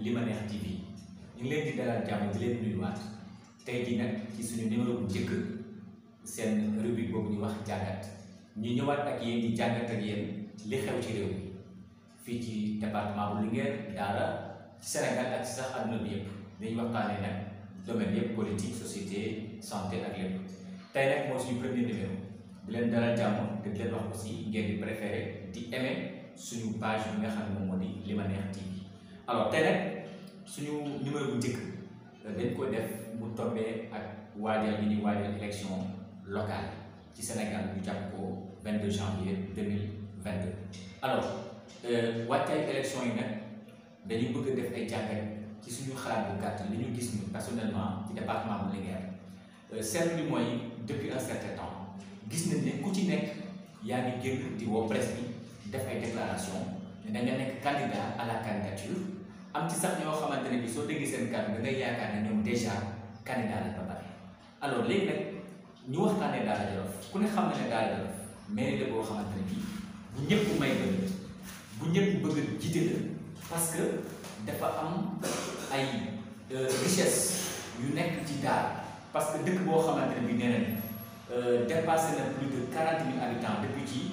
Limaneex TV ñu ngi leen di dalal jàmm di leen nuyuwaat tey jii nag ci suñu numéro bu njëkk seen rubrique boobu ñu wax jàngat ñu ñëwaat ak yéen di jàngat ak yéen li xew ci réew mi fii ci département bu Linguère Daara ci Sénégal ak ci sax àdduna bi yëpp dañuy waxtaanee nag domaine yëpp politique société santé ak lépp tey nag moo suñu premier numéro di leen dalal jàmm te di leen wax aussi ngeen di préféré di aimer suñu page bi nga xam ne moom moo di Limaneex TV alors tey nag suñu numéro bu njëkk dañ ko def mu tombé ak waajal yi ñuy waajal élection locale ci Sénégal ñu jàpp ko 22 janvier 2022 alors wàccaay élection yi nag dañuy bëgg a def ay jàngat ci suñu xalaat bu gàtt li ñu gis ñu personnellement ci département bu Linguère seetlu bi mooy depuis un certain temps gis nañ ne ku ci nekk yaa ngi génn di woo presse bi def ay déclaration ne da nga nekk candidat à la candidature am ci sax ñoo xamante ne bi soo déggee seen kàddu da ngay yaakaar ne ñoom déjà candidat lañ ba pare alors léegi nag ñu waxtaanee Daara Jolof ku ne xam na ne Daara Jolof mairie la boo xamante ne bii bu ñëpp may bëgg bu ñëpp bëgg a jiite la parce que dafa am ay richesse yu nekk ci Daara parce que dëkk boo xamante ne bii nee nañ dépassé na plus de quarante mille habitants depuis ci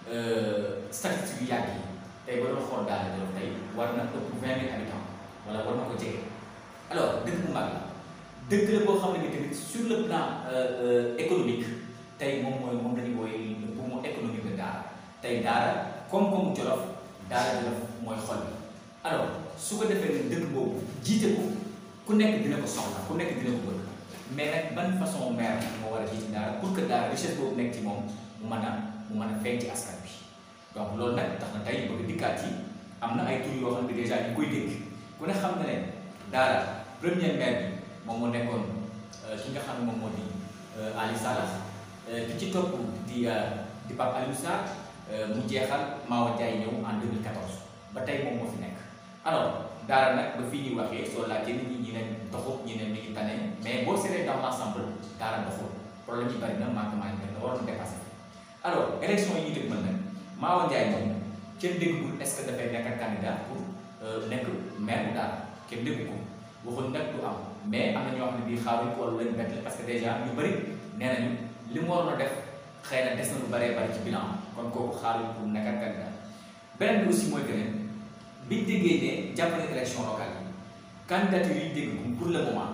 statistiques yu yàgg yi tey ba doon xool Daara Jolof tey war na ëpp vingt mille habitants wala war na ko jege alors dëkk bu mag la dëkk la boo xam ne bi tamit sur le plan économique tey moom mooy moom lañu wooye le poumon économique de Daara tey Daara koom-koomu Jolof Daara Jolof mooy xol bi alors su ko defee ne dëkk boobu jiite ko ku nekk dina ko soxla ku nekk dina ko bëgg mais nag ban façon maire moo war a jiite Daara pour que Daara richesse boobu nekk ci moom mu mën a mu mën a feeñ ci askan bi donc loolu nag tax na tey bëgg dikkaat yi am na ay tur yoo xam ne déjà ñu koy dégg ku ne xam na ne Daara premier maire bi moom moo nekkoon ki nga xam ne moom moo di Ali Salah ki ci topp di di Pape Aliou Sarr mu jeexal Mawa Ndiaye ñëw en 2014 ba tey moom moo fi nekk alors Daara nag ba fii ñuy waxee soo laajtee nit ñi ñi ne doxut ñi ne mi ngi tane mais boo seetee dans l'ensemble Daara doxul problème yi bari na manquement yi na waroon dépassé alors élection yi ñu dëgg mën nag Mawa Ndiaye moom kenn déggul est-ce que dafay nekk candidat pour nekk maire bu Daara kenn déggu ko waxuñ nag du am mais am na ñoo xam ne bii xaaruñ ko wala leen bett la parce que déjà ñu bëri nee nañu li mu waroon a def xëy na des na lu bëree bëri ci bilan kon kooku xaaruñ pour nekk candidat beneen bi aussi mooy que ne biñ déggee ne jàpp na élection locale yi candidature yi dégg ko pour le moment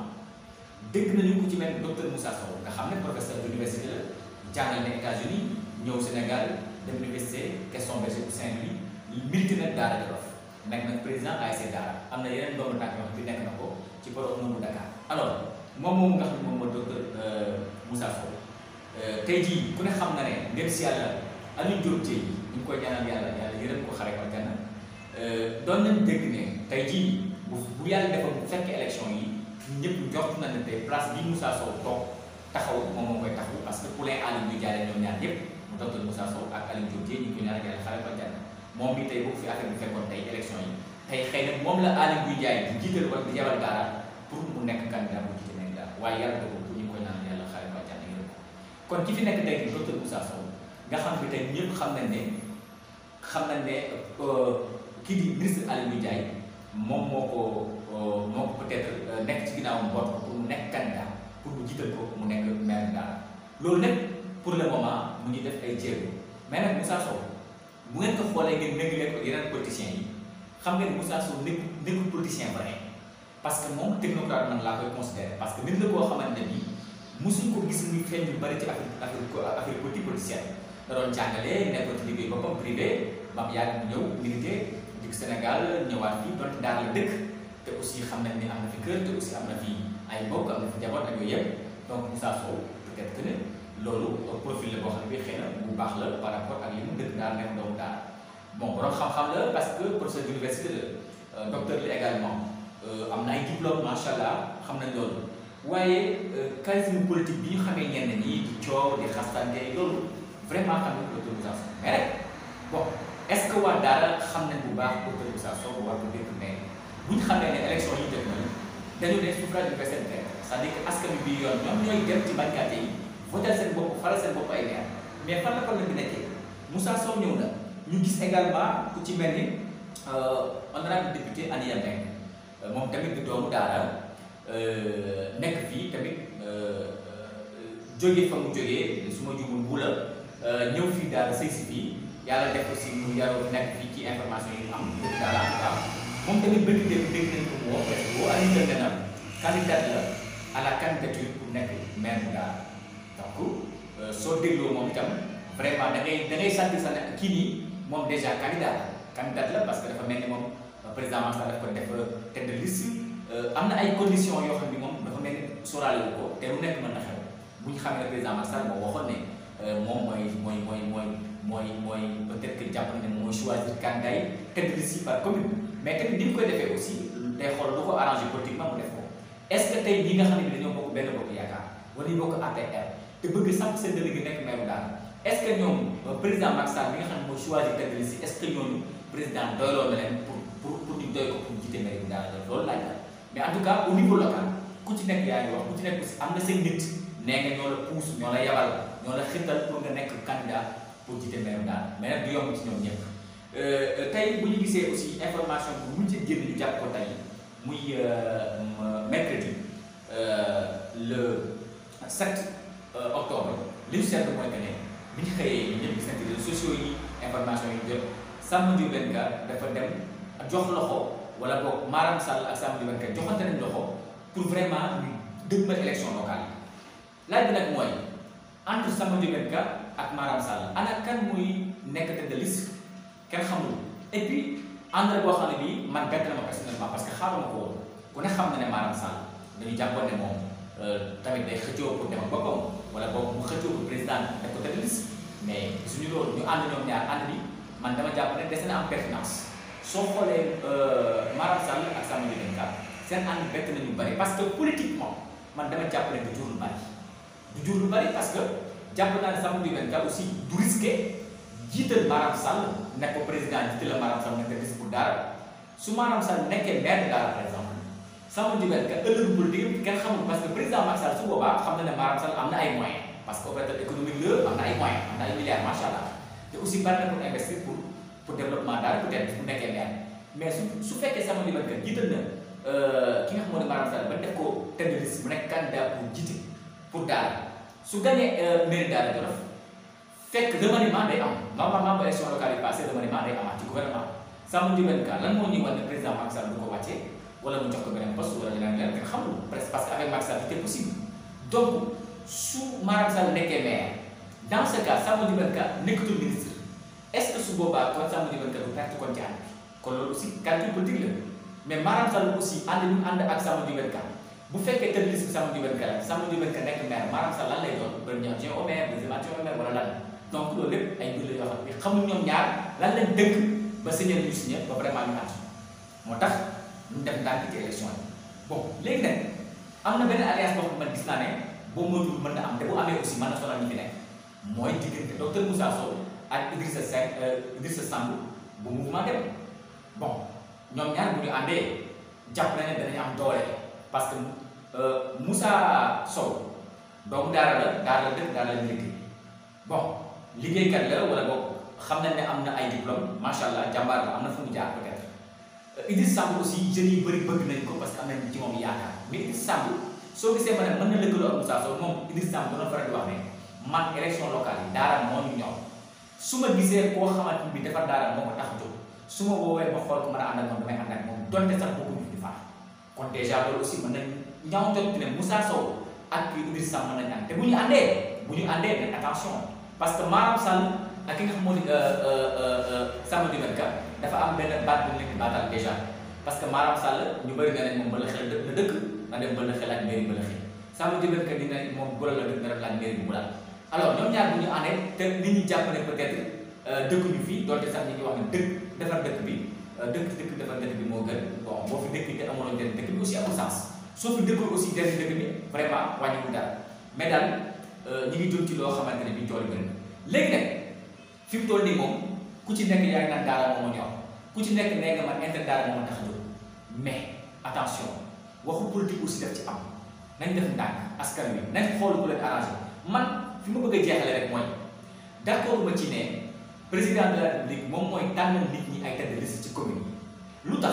dégg nañu ko ci mel docteur Moussa Sow nga xam ne professeur d'université la jàngal na États-Unis ñëw Sénégal dem université Gaston Berger bu Saint-Louis milité na Daara Jolof nekk nag président ASC Daara am na yeneen doomu tànk yoo xam ne nekk na ko ci borom moomu Dakar alors moom moom nga xam ne moom mooy docteur Moussa Sow tey jii ku ne xam na ne ndem si yàlla Aliou Diop tey ñu ngi koy ñaanal yàlla yàlla yërëm ko xare ko gànna doon nañ dégg ne tey jii bu bu yàlla defoon bu fekkee élection yi ñëpp njort na ne tey place bi Moussa Sow toog taxaw moom moo koy taxaw parce que poulain Aliou ñu jaaree ñoom ñaar ñëpp mu docteur Moussa Sow ak Aliou Diop tey ñu ngi koy ñaanal yàlla xare ko gànna moom bi tey boo fi affaire bi fekkoon tey élection yi tey xëy na moom la Aly Ngouille Ndiaye di jiital wala di yabal Daara pour mu nekk candidat bu jiite nekk Daara waaye yàlla dogal ko ñu ngi koy naan yàlla xaare ba jàll yërëm ko kon ki fi nekk tey di docteur Moussa Sow nga xam ne tey ñëpp xam nañ ne xam nañ ne kii di ministre Aly Ngouille Ndiaye moom moo ko moo ko peut-être nekk ci ginnaawam boot ko pour mu nekk candidat pour mu jiital ko mu nekk maire Daara loolu nag pour le moment mu ngi def ay jéego mais nag Moussa Sow bu ngeen ko xoolee ngeen méngale ko yeneen politiciens yi xam nga ni Moussa Sow nekk nekkul politicien vrai parce que moom technocrate man laa koy considéré parce que nit la koo xamante ne bii mosuñ ko gis muy feeñ yu bari ci affaire affaire affaire politique politicienne da doon jàngale nekkoon ci liggéey boppam privé ba mu yàgg ñëw milité dikk Sénégal ñëwaat fii donte daara la dëkk te aussi xam nañ ni am na fi kër te aussi am na fi ay mbokk am na fi njaboot ak yooyu yëpp donc Moussa Sow peut-être que ne loolu profil la boo xam ne bii xëy na bu baax la par rapport ak li mu dëkk daal nekk doomu daara bon borom xam-xam la parce que professeur d'université la docteur la également am na ay diplôme macha allah xam nañ loolu waaye charisme politique bi ñu xamee ñenn ñi di coow di xastante loolu vraiment xam nañ docteur Moussa Sow mais rek bon est-ce que waa daara xam nañ bu baax docteur Moussa Sow bu war ko dégg mais bu ñu xamee ne élection yi def nañu dañu ne suffrage universel c'est-à-dire que askan wi bii yoon ñoom ñooy dem ci bañkat yi voter seen bopp faral seen bopp ay maire mais fan la problème bi nekkee Moussa Sow ñëw na ñu gis également ku ci mel ni honorable député Aniya Mbengue moom tamit di doomu daara nekk fii tamit jóge fa mu jógee su ma jumul bu la ñëw fii daal sëy si fii yàlla def aussi mu yaroo nekk fii ci information yi mu am daal en tout cas moom tamit bëgg dégg dégg nañ ko mu woo parce que boo Aliou Ndeye Ndanam candidat la à la candidature pour nekk maire bu daal donc soo dégloo moom itam vraiment da ngay da ngay sentir sax ne kii nii moom déjà candidat la candidat la parce que dafa mel ni moom président Macky Sall daf ko def tête de liste am na ay conditions yoo xam ni moom dafa mel ni sóoraale wu ko te lu nekk mën na xew bu ñu xamee ne président Macky Sall moo waxoon ne moom mooy mooy mooy mooy mooy mooy peut-être que jàpp na ne mooy choisir candidat yi tête de liste par commune mais tamit ni mu koy defee aussi day xool lu ko arrangé politiquement mu def ko est-ce que tey ñi nga xam ne bi dañoo bokk benn bokk yaakaar wala ñu bokk APR te bëgg samp seen délégué nekk maire daal est-ce que ñoom président Macky Sall bi nga xam ne mooy choisir tête de liste est-ce que ñooñu président doyloo na leen pour pour pour ñu doy ko pour jiite maire bi daal loolu laaj la mais en tout cas au niveau local ku ci nekk yaa ngi wax ku ci nekk aussi am na seen nit nee nga ñoo la puus ñoo la yabal ñoo la xirtal pour nga nekk candidat pour jiite maire bi daal mais nag du yomb ci ñoom ñëpp tey bu ñu gisee aussi information bu mu ci génn ñu jàpp ko tey muy mercredi le 7 octobre li ñu seetlu mooy que ne bi ñu xëyee ñu ñëpp gis nañ ci réseaux sociaux yi information yi jot Samba Ndiobène Ka dafa dem jox loxo wala boog Maram Sall ak Samba Ndiobène Ka joxante nañ loxo pour vraiment ñu dëgmal élection locale yi laaj bi nag mooy entre Samba Ndiobène Ka ak Maram Sall ana kan muy nekk tête de liste kenn xamul et puis ànd boo xam ne bii man bett na ma personnellement parce que xaaruma ko woon ku ne xam na ne Maram Sall dañu jàppoon ne moom tamit day xëccoo pour dem ak boppam wala boog mu xëccoo pour président def ko tête de liste mais suñu loolu ñu ànd ñoom ñaar ànd bi man dama jàpp ne des na am pertinence soo xoolee Maram Sall ak Samba Ndiobène Ka seen ànd bett nañu bari parce que politiquement man dama jàpp ne du jur lu bari du jur lu bari parce que jàpp naa ne Samba Ndiobène Ka aussi du risqué jiital Maram Sall nekk ko président jiital la Maram Sall nekk liste pour dara su Maram Sall nekkee maire de Dara par exemple Samba Ndiobène Ka ëllëgu politique kenn xamul parce que président Macky Sall su boobaa xam na ne Maram Sall am na ay moyens parce que opérateur économique la am na ay moyens am na ay milliards macha allah te aussi bari na pour investir pour pour développement daal peut-être bu nekkee maire mais su su fekkee Samba Ndiobène Ka jiital na ki nga xam ne Maram Sall ba def ko tête de liste mu nekk candidat pour jiite pour Dara su gagné mairie Dara Jolof fekk remaniement day am normalement ba élection locale yi passé remaniement day amaat ci gouvernement Samba Ndiobène Ka lan moo ñuy wan ne président Macky Sall du ko wàccee wala mu jox ko beneen poste wala leneen leneen kenn xamul presque parce que avec Macky Sall c'était possible donc su Maram Sall nekkee maire dans ce cas Samba Ndiobène Ka nekkatul ministre est-ce que su boobaa kon Samba Ndiobène Ka du perte kon ci ànd bi kon loolu aussi calcul politique la mais Maram Sall aussi ànd bi mu ànd ak Samba Ndiobène Ka bu fekkee tëdd liste bi Samba Ndiobène Ka la Samba Ndiobène Ka nekk maire Maram Sall lan lay doon premier adjoint au maire deuxième adjoint au maire wala lan donc loolu lépp ay mbir la yoo xam ne xamuñ ñoom ñaar lan lañ dëkk ba signé ñu signé ba vraiment ñu ànd moo tax ñu def ndànk ci élection yi bon léegi nag am na benn alliance boo xam ne man gis naa ne boo moytuwul mën na am te bu amee aussi mën na sonal ñi fi nekk mooy diggante docteur Moussa Sow ak Idrissa Seck Idrissa Samb bu mouvement dem bon ñoom ñaar bu ñu àndee jàpp na ne danañ am doole parce que Moussa Sow doomu daara la daara la dëkk daara la liggéey bon liggéeykat la wala boog xam nañ ne am na ay diplôme macha allah jàmbaar la am na fu mu jaar peut-être Idriss Samb aussi jeunes yi bëri bëgg nañ ko parce que am nañ ci moom yaakaar mais Idriss Samb soo gisee ma ne mën na lëkkaloo ak Moussa Sow moom Idriss Samb doon faral di wax ne man élection locale yi daara moo ñu ñor su ma gisee koo xamante ni defar daara moo ko tax a jóg su ma woowee ma xool ko mën a ànd ak moom damay ànd ak moom donte sax bëgguñu di far kon déjà loolu aussi mën nañ ñaaw jot ne Moussa Sow ak Idriss Samb mën nañ ànd te bu ñu àndee bu ñu àndee nag attention parce que Maram Sall ak ki nga xam moo di Samba Ndiobène Ka dafa am benn baat bu nekk baatal déjà parce que Maram Sall ñu bëri na ne moom mbala xel la dëkk na dem mbala xel ak mairie mbala xel Samba Ndiobène Ka dina moom bulal la dëkk na def laaj mairie bu bulal alors ñoom ñaar bu ñu àndee te nit ñi jàpp ne peut-être dëkkuñu fii donte sax ñi ngi wax ne dëkk defar dëkk bi dëkk dëkk defar dëkk bi moo gën bon boo fi dëkk te amuloo njëriñ dëkk bi aussi amul sens soo fi dëkkul aussi njëriñ dëkk bi vraiment wàññiwul dara mais daal ñi ngi jëm ci loo xamante ne bi tool yi léegi nag fi mu toll nii moom ku ci nekk yaa ngi naan daara moo ma ñor ku ci nekk nee nga man intérêt daara moo ma tax a jóg mais attention waxu politique aussi daf ci am nañ def ndànk askan wi nañ xool ku leen arrangé man fi ma bëgg a jeexale rek mooy d'accord ma ci ne président de la république moom mooy tànnal nit ñi ay tête de liste ci commune yi lu tax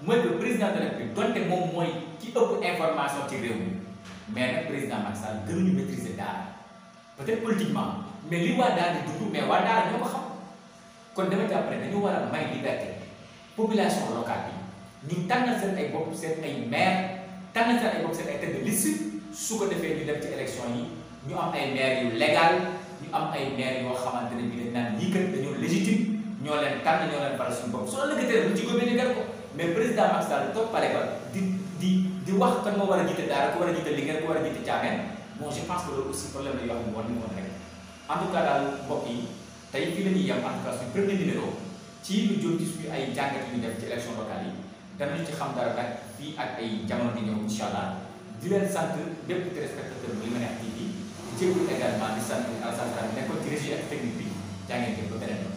mooy que président de la République donte moom mooy ki ëpp information ci réew mi mais nag président Macky Sall gënuñu maîtriser daara peut-être politiquement mais li waa daara di dund mais waa daara ñoo ko xam kon dama jàpp ne dañu war a may liberté population locale bi ñu tànnal seen ay bopp seen ay maire tànnal seen ay bopp seen ay tête de liste su ko defee ñu dem ci élection yi ñu am ay maire yu légal ñu am ay maire yoo xamante ne bi dañ naan lii kat dañoo légitime ñoo leen tànn ñoo leen faral suñu bopp soo lëkkatee bu ci góobee ñu gar ko mais président Macky Sall toog pare ba di di di wax kan moo war a jiite daara ku war a jiite Linguère ku war a jiite Thiamène bon je pense que loolu aussi problème la yoo xam ne war nañu ko rek en tout cas daal mbokk yi tey fii la ñuy yem en tout cas suñu premier numéro ci lu jëm ci suñu ay jàngat yu ñu def ci élection locale yi danañu ci xam dara nag fii ak ay jamono di ñëw incha allah di leen sant bépp téléspectateur bu Limametti TV di jégalu également di sant Alassane Kane nekkoon ci régie ak technique bi jaa ngeen jëf ba beneen